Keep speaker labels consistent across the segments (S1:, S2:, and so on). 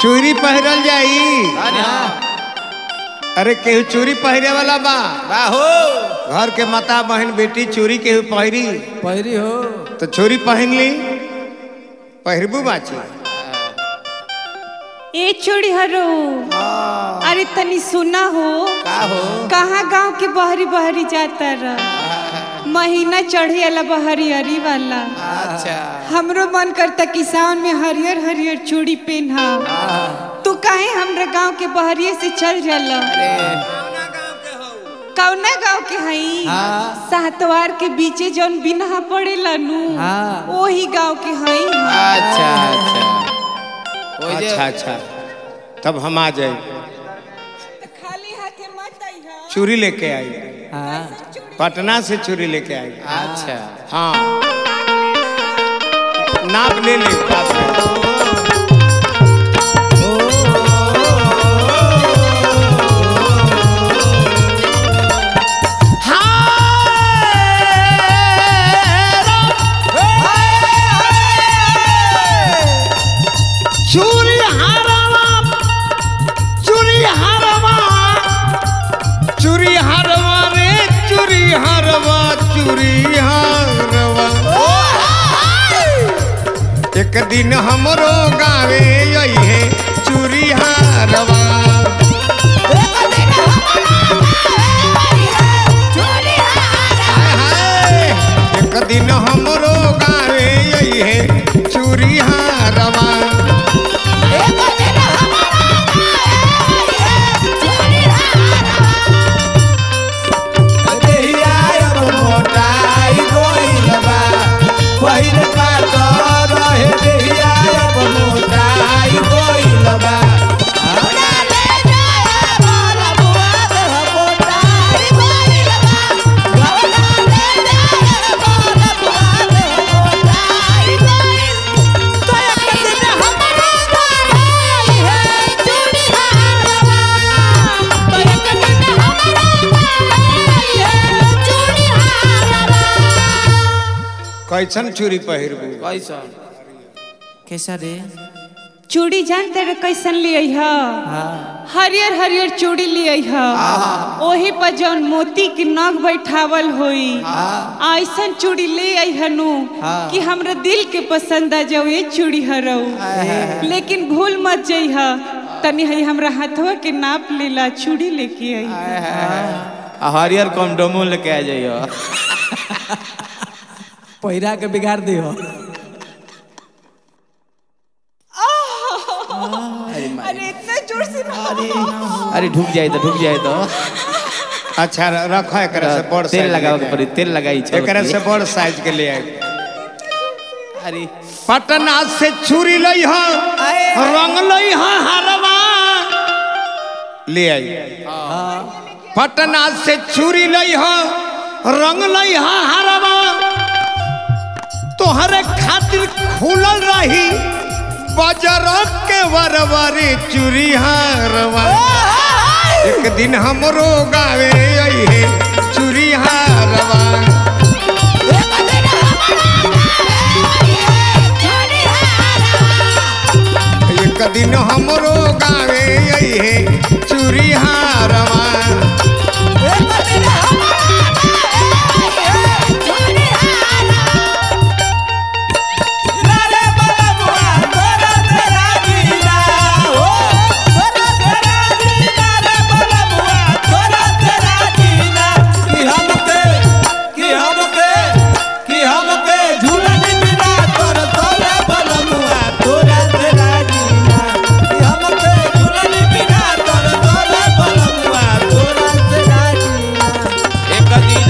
S1: चूड़ी पहिरल जाई
S2: अरे हाँ
S1: अरे केहू चूड़ी पहिरे वाला बा
S2: बाहो
S1: घर के माता बहन बेटी चूड़ी केहू पहिरी
S3: पहिरी हो
S1: तो चूड़ी पहन ली पहिरबू बाची
S4: ए चूड़ी हरो अरे तनी सुना हो
S2: का हो
S4: कहाँ गांव के बहरी बहरी जाता रह महीना चढ़े वाला बहरी हरी वाला
S2: अच्छा
S4: हमरो मन करता किसान में हरियर हरियर चूड़ी पहना तू काहे हमरा गांव के बहरिए से चल जाला कौना गांव के हई
S3: हाँ।
S4: सातवार के बीचे जौन बिनहा पड़ेला नु
S3: हाँ।
S4: ओही गांव के हई
S2: अच्छा अच्छा ओइ जे
S1: अच्छा अच्छा तब हम आ जाए
S4: खाली हाथे मत आइहा
S1: चूड़ी लेके आई
S3: हाँ
S1: पटना से चूड़ी लेके आई
S2: अच्छा
S1: हाँ नाप ले ले पास में। चूड़ी हारवा चूड़ी हारवा चूड़ी हारवा रे चूड़ी हारवा चूड़ी हारवा एक दिन हमरो गावे यही है चूड़ी हारवा हाय हाय एक दिन हमरो गावे यही है चूड़ी हारवा कैसन चूड़ी पहिरबू
S2: कैसा
S3: कैसा रे
S4: चूड़ी जानते रहे कैसन ले हा
S3: हाँ
S4: हरियर हरियर चूड़ी ले हा ओही पर जौन मोती के नग बैठावल होई ऐसन चूड़ी ले हनु
S3: हाँ।
S4: कि हमरा दिल के पसंद आ जाओ ये चूड़ी हरौ लेकिन भूल मत जइहा तनी हई हमरा हाथवा के नाप लेला चूड़ी लेके आई
S2: आ हरियर कंडोमो लेके आ जाइयो
S3: पहिरा के बिगाड़ दियो
S4: अरे इतना जोर से ना
S2: अरे ढुक जाए तो ढुक जाए तो
S1: अच्छा रखो एकरा से बड़
S2: तेल
S1: size
S2: लगाओ
S1: लेके
S2: के पड़ी तेल लगाई
S1: आई। एकरा से बड़ साइज के ले आई
S2: अरे
S1: पटना से छुरी लई हा रंग लई हा हरवा ले आई पटना से छुरी लई हा रंग लई हा हरवा तोहरे खातिर खुलल रही बाजार के वरवरी चूरी हारवा एक दिन हमरो गावे आई है चूरी हारवा एक दिन हमरो गावे आई है चूरी हारवा
S2: एक दिन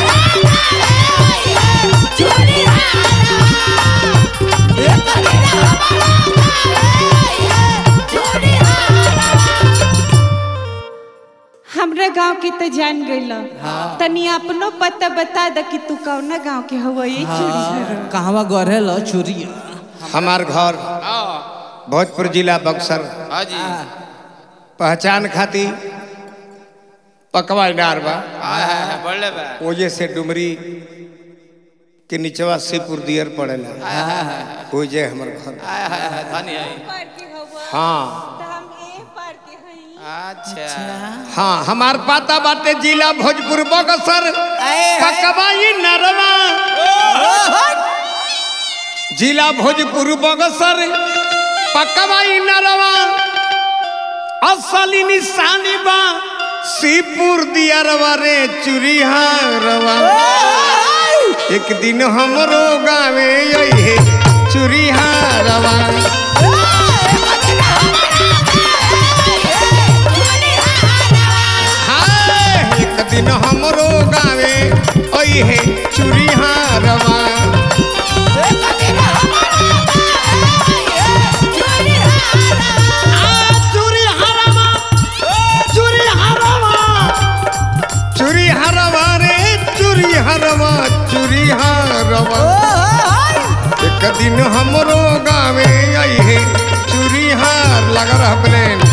S4: हमरा गांव के तो जान गइल तनी अपनो पता बता द कि तू कौना गांव के हवा ये चूड़ी हरौ
S3: कहवा गढ़े लो चूरी
S1: हमार घर भोजपुर जिला बक्सर
S2: हाँ जी
S1: पहचान खाती पकवा डार बा
S2: हाय हाय हाय बढ़ले बा
S1: ओजे से डुमरी के निचवा शिवपुर दियर पड़ेला ओजे हमर घर
S2: हाय हाय हाय धनी है
S1: हाँ
S4: तो हम ए पार के हई
S2: अच्छा
S1: हाँ हमार पाता बाटे जिला भोजपुर बगसर पकवाई नरवा जिला भोजपुर बगसर पकवाई नरवा असली निशानी बा सीपुर दियरवा रे चुरिहारवा एक दिन हमरो गावे अइहे चुरिहारवा हाय एक दिन हमरो गावे अइहे चुरिहारवा चुरिहारवा चुरिहारवा चुरिहारवा रे चुरिहारवा चुरिहारवा एक दिन हमरो गावे अइहे चुरिहार लग रहा प्लेन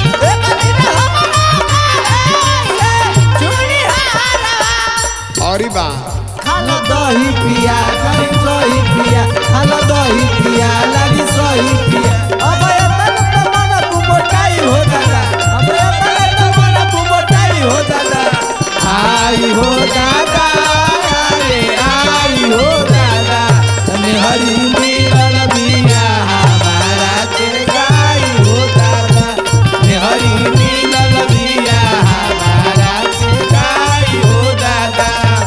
S1: और बा
S3: खाला दही पिया कहीं सही पिया खाला दही पिया लागी सही पिया अब एतन त मन तू मोटाई हो दादा अब एतन त मन तू मोटाई हो दादा आई हो दादा अरे आई हो दादा तने हरी मिलल बिया हमारा के गाई हो दादा तने हरी मिलल बिया हमारा के गाई हो दादा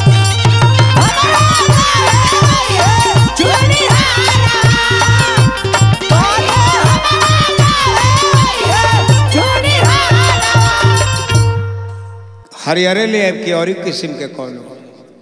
S1: हरियरे ले आब के और किस्म के कौन हो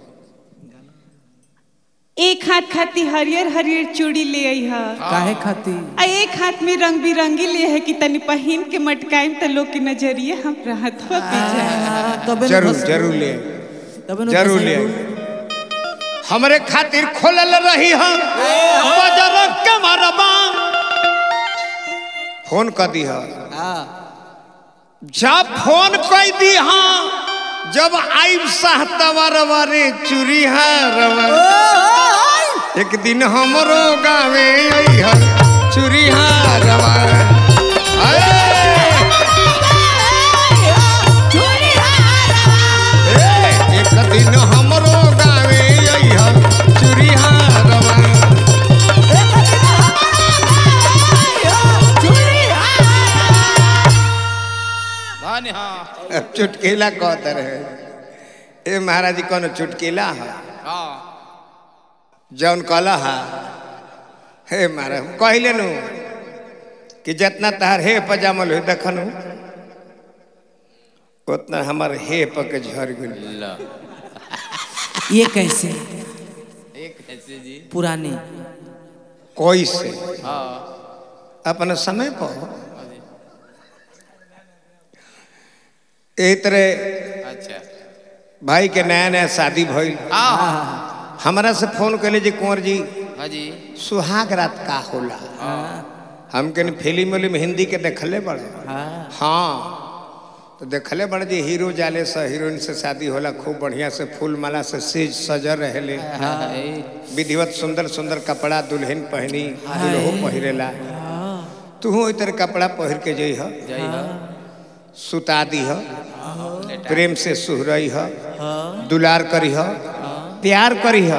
S4: एक हाथ खाती हरियर हरियर चूड़ी ले आई हा
S3: काहे खाती
S4: आ एक हाथ में रंग बिरंगी ले है कि तनी पहिन के मटकाइम त लोग के नजरिए हम रहत हो पीछे
S3: तबे न
S1: जरूर
S3: फंस-
S1: जरूर ले आइब।
S3: तबे न
S1: जरूर
S3: फंसाई
S1: ले
S3: लोग।
S1: आइब। हमरे खातिर खोलल रही हम बजर के मरबा फोन कर दी हा
S3: हाँ
S1: जब फोन कर दी हाँ जब आइब साहतवा रे चूरी रवा एक दिन हमरो गावे अइहा चूरी रवा एक दिन हमरो गावे अइहा चूरी रवा
S2: धन्य हाँ
S1: अब चुटकीला कहते रहे ए महाराज जी कौन चुटकीला है
S2: हाँ
S1: जौन कहला हा हे महाराज कहले नु कि जितना तहार हे पजामल हो देखनु उतना हमार हे पक झर गेल
S2: लो
S3: ये कैसे
S2: एक ऐसे जी
S3: पुरानी
S1: कोई से
S2: हाँ
S1: अपना समय पर ए तरह
S2: अच्छा
S1: भाई के नया नया शादी भइल
S2: हाँ
S1: हमरा से फोन कैले जी कुंवर जी
S2: हाँ जी
S1: सुहाग रात का होला हम के फिल्म उलिम हिंदी के देखले बड़े
S3: हाँ
S1: हाँ तो देखले बड़े जी हीरो जाले से हीरोइन से शादी होला खूब बढ़िया से फूल माला से सेज सजर रहेले विधिवत सुंदर सुंदर कपड़ा दुल्हन पहनी दुल्हो पहिरेला तू ओई तरह कपड़ा पहिर के जइह
S2: जय हो
S1: सुता दीह प्रेम से सुहरई ह दुलार करीह प्यार करीह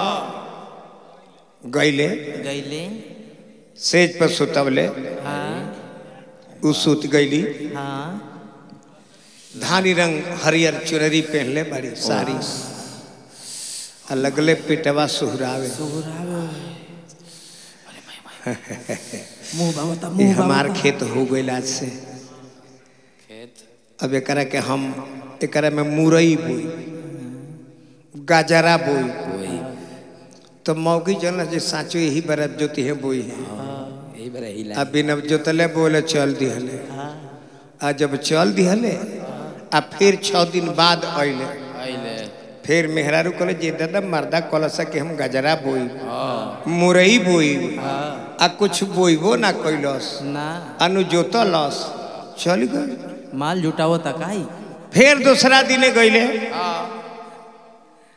S1: गईले
S3: गईले
S1: सेज पर सुतवले
S3: हाँ
S1: उ सुत गईली
S3: हाँ
S1: धानी रंग हरियर चुनरी पहनले बड़ी साड़ी आ लगले पिटवा सुहरावे
S3: मुंह बाबा
S1: ये
S3: मुंह
S1: हमार खेत हो गइल आज से
S2: खेत
S1: अब एकरा के हम एकरा में मुरई बोई गाजरा बोई तो मौगी जन जे साचो यही बरत जोती है बोई है
S2: यही बड़ा हिला
S1: अब बिना जोतले बोले चल दिहले आ जब चल दिहले आ फिर छः दिन बाद अइले
S2: आइले
S1: फिर मेहरारू कहले जे दादा मर्दा कलसा के हम गजरा बोई मुरई बोई आ कुछ बोइबो ना कैलस
S3: ना
S1: अनु जोतलस चल गए
S3: माल जुटावो तकाई
S1: फिर दूसरा दिने गईले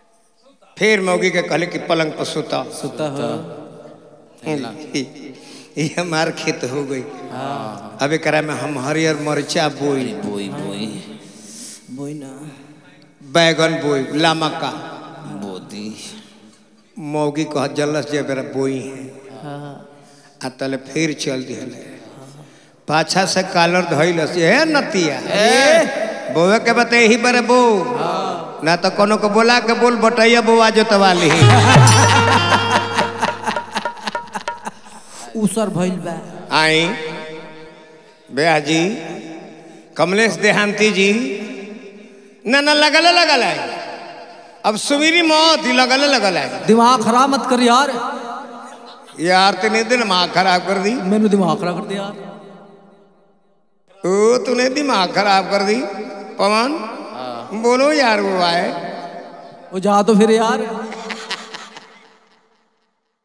S1: फिर मौगी के कहले कि पलंग पर सुता
S3: सुता हो
S1: ये हमार खेत हो गई अब एकरा में हम हरियर मरचा बोई
S2: बोई बोई
S3: बोई ना
S1: बैगन बोई लामका
S2: बोदी
S1: मौगी कह जलस जे बेरा बोई है आ तले फिर चल दिहले पाछा से कालर धइलस हे नतिया बोवे के बते यही बरे बो ना तो कोनो को बोला के बोल बटैया बोआ जोतवाली
S3: उसर भइल बा
S1: आई बेहा जी कमलेश देहांती जी ना ना लगल लगल है अब सुमीरी मौत ही लगल लगल है
S3: दिमाग खराब मत कर यार
S1: यार तूने दिमाग खराब कर दी
S3: मैंने दिमाग खराब कर दिया यार
S1: ओ तूने दिमाग खराब कर दी पवन बोलो यार वो आए
S3: वो जा तो फिर यार